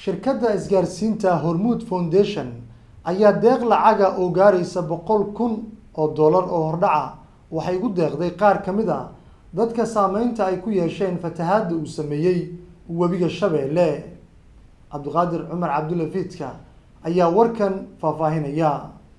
shirkadda isgaarsiinta hormuud foundation ayaa deeq lacaga oo gaaraysa boqol kun oo dollar oo hordhaca waxay ugu deeqday qaar ka mid a dadka saameynta ay ku yeesheen fatahaadda uu sameeyey webiga shabeelle cabdiqaadir cumar cabdulla fiidka ayaa warkan faahfaahinaya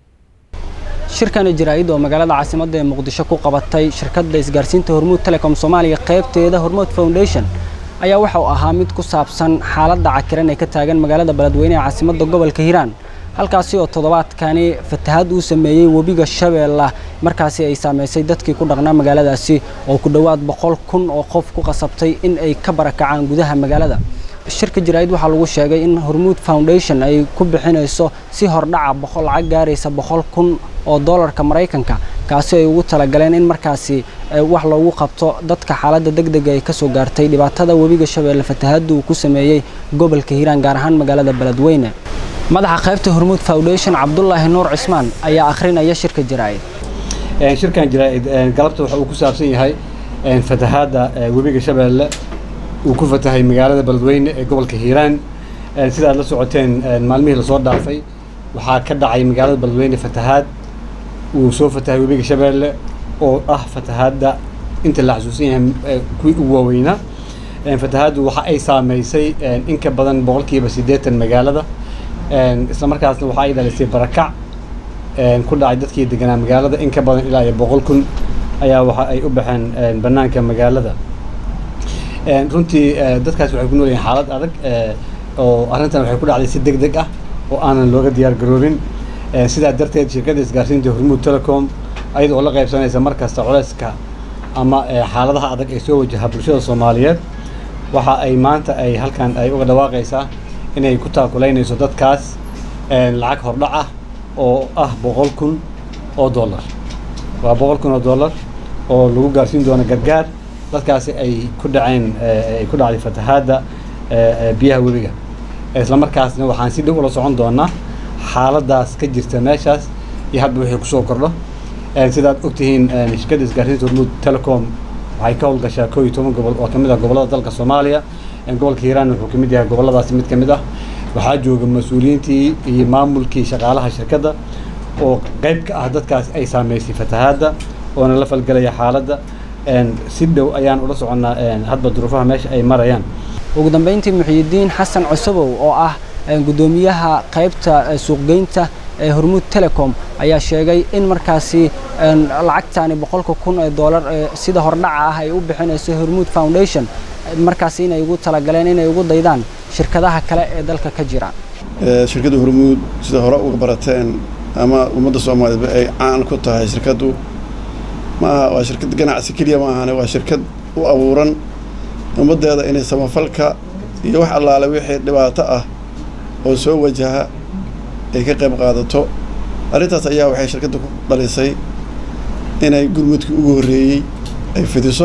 shirkani jaraa'id oo magaalada caasimadda ee muqdisho ku qabatay shirkadda isgaarsiinta hormuud telecom soomaaliya qaybteeda hormuud foundation ayaa waxa uu ahaa mid ku saabsan xaaladda cakiran ee ka taagan magaalada beledweyne ee caasimadda gobolka hiiraan halkaasi oo toddobaadkani fatahaad uu sameeyey webiga shabeella markaasi ay saamaysay dadkii ku dhaqnaa magaaladaasi oo ku dhowaad boqol kun oo qof ku qasabtay in ay ka barakacaan gudaha magaalada shirka jaraa'id waxaa lagu sheegay in hormuud foundation ay ku bixinayso si hordhaca boqol lacag gaaraysa boqol kun oo dollarka maraykanka kaasi ay ugu talagaleen in markaasi wax loogu qabto dadka xaaladda degdega ay kasoo gaartay dhibaatada webiga shabeelle fatahaadda uu ku sameeyey gobolka hiiraan gaar ahaan magaalada beledweyne madaxa qaybta hormuud foundation cabdulaahi nuur cismaan ayaa akhrinaya shirka jaraa'id shirkan jaraa'id galabta waxa uu ku saabsan yahay fatahaadda webiga shabeelle uu ku fatahay magaalada beledweyne ee gobolka hiiraan sida aad la socoteen maalmihii lasoo dhaafay waxaa ka dhacay magaalada beledweyne fatahaad uu soo fatahay webiga shabeelle oo ah fatahaadda inta la xasuusan yahay kuwii ugu waaweynaa fatahaaddu waxa ay saameysay in ka badan boqolkiiba siddeetan magaalada isla markaasna waxa ay dhalisay barakac ku dhacay dadkii deganaa magaalada in ka badan ilaa iyo boqol kun ayaa waxa ay u baxeen bannaanka magaalada runtii dadkaas waxay ku nool yihiin xaalad adag oo arrintan waxay ku dhacday si deg deg ah oo aanan looga diyaar garoobin sidaa darteed shirkadda isgaarsiinta hormuud telecom ayada oo la qaybsanaysa mar kasta culeyska ama xaaladaha adag ee soo wajaha bulshada soomaaliyeed waxa ay maanta ay halkan ay uga dhawaaqaysaa inay ku taakulaynayso dadkaas lacag hordhac ah oo ah boqol kun oo dollar waa boqol kun oo dollar oo lagu gaarsiin doono gargaar dadkaasi ay ku dhaceen ay ku dhacday fatahaadda biyaha webiga isla markaasna waxaan si dhow ula socon doonaa xaaladaas ka jirta meeshaas iyo hadba wixii kusoo kordho sidaad ogtihiin shirkadda isgaarsiinta hormuud telecom waxay ka howlgashaa koo iyo toban gobol oo ka mid ah gobollada dalka soomaaliya gobolka hiiraan wuxuu ka mid yahay gobolladaasi mid ka mid ah waxaa jooga mas-uuliyiintii iyo maamulkii shaqaalaha shirkadda oo qayb ka ah dadkaas ay saameysay fatahaadda oona la falgelaya xaaladda si dhow ayaan ula soconnaa hadba duruufaha meesha ay marayaan ugu dambeyntii muxiyidiin xasan cusubow oo ah guddoomiyaha qaybta suuqgeynta ee hormuud telecom ayaa sheegay in markaasi lacagtani boqolka kun ee dollar sida hordhaca ah ay u bixinayso hormuud foundation markaasi inay ugu talagaleen inay ugu daydaan shirkadaha kale ee dalka ka jira shirkadda hormuud sida hore uga barateen ama ummadda soomaaliyeedba ay caan ku tahay shirkaddu maaha waa shirkad ganacsi keliya ma ahane waa shirkad u abuuran ummaddeeda inay samafalka iyo wax allaale wixii dhibaato ah oo soo wajaha ay ka qayb qaadato arrintaas ayaa waxay shirkadda ku dhalisay inay gurmudkii ugu horreeyey ay fidiso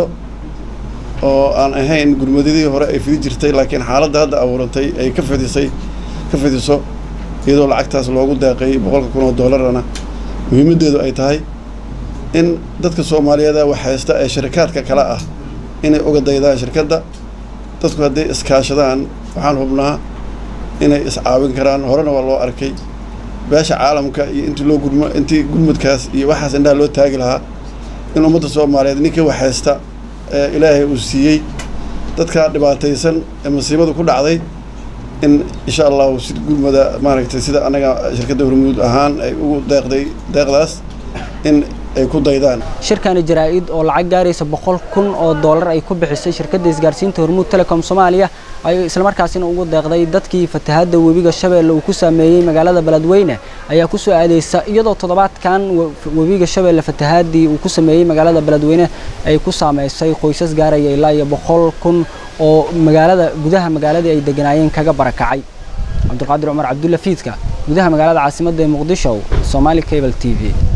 oo aan ahayn gurmadadii hore ay fidi jirtay laakiin xaaladda hadda abuurantay ay ka fidisay ka fidiso iyadoo lacagtaas loogu deeqay boqolka kun oo dollarana muhiimaddeedu ay tahay in dadka soomaaliyeeda wax haysta ee shirikaadka kale ah inay uga daydaan shirkadda dadku hadday iskaashadaan waxaan hubnaa inay iscaawin karaan horena waa loo arkay beesha caalamka iyo intii loo gurmo intii gurmudkaas iyo waxaas indhaha loo taagi lahaa in ummadda soomaaliyeed ninkii wax haysta ee ilaahay uu siiyey dadkaa dhibaataysan ee masiibadu ku dhacday in insha allahu si gurmada maaragtay sida annaga shirkadda hormuud ahaan ay ugu deeqday deeqdaas in ay ku daydaan shirkani jaraa'id oo lacag gaaraysa boqol kun oo dollar ay ku bixisay shirkadda isgaarsiinta hormuud telecom soomaaliya ay islamarkaasina ugu deeqday dadkii fatahaadda webiga shabeelle uu ku saameeyey magaalada beledweyne ayaa ku soo aadeysa iyadoo toddobaadkan webiga shabeelle fatahaaddii uu ku sameeyey magaalada beledweyne ay ku saameysay qoysas gaaraya ilaa iyo boqol kun oo magaalada gudaha magaaladii ay deganaayeen kaga barakacay cabdulqaadir cumar cabdulla fiidka gudaha magaalada caasimadda ee muqdisho soomaali cable t v